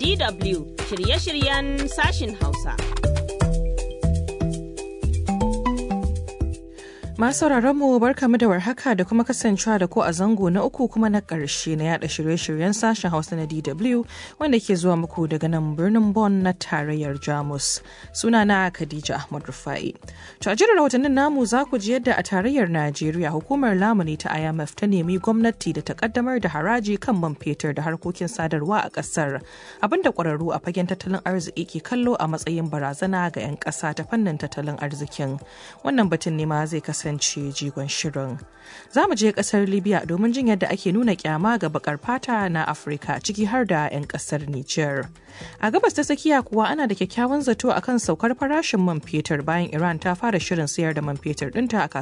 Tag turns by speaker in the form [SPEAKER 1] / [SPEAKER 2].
[SPEAKER 1] DW shirye-shiryen sashin Hausa.
[SPEAKER 2] Masu mu barkamu da warhaka da kuma kasancewa da ko a zango na uku kuma na ƙarshe na yada shirye-shiryen sashen Hausa na DW wanda ke zuwa muku daga nan birnin Bonn na tarayyar Jamus. Suna na Khadija Ahmad Rufai. To a jirar rahotannin namu za ku ji yadda a tarayyar Najeriya hukumar lamuni ta IMF ta nemi gwamnati da ta kaddamar da haraji kan man fetur da harkokin sadarwa a ƙasar. Abinda ƙwararru a fagen tattalin arziki ke kallo a matsayin barazana ga 'yan ƙasa ta fannin tattalin arzikin. Wannan batun ne ma zai kasance kasance jigon shirin. Za mu je kasar Libya domin jin yadda ake nuna kyama ga bakar fata na Afirka ciki har da 'yan kasar Nijar. A gabas ta tsakiya kuwa ana da kyakkyawan zato akan saukar farashin man fetur bayan Iran ta fara shirin sayar da man fetur ɗinta a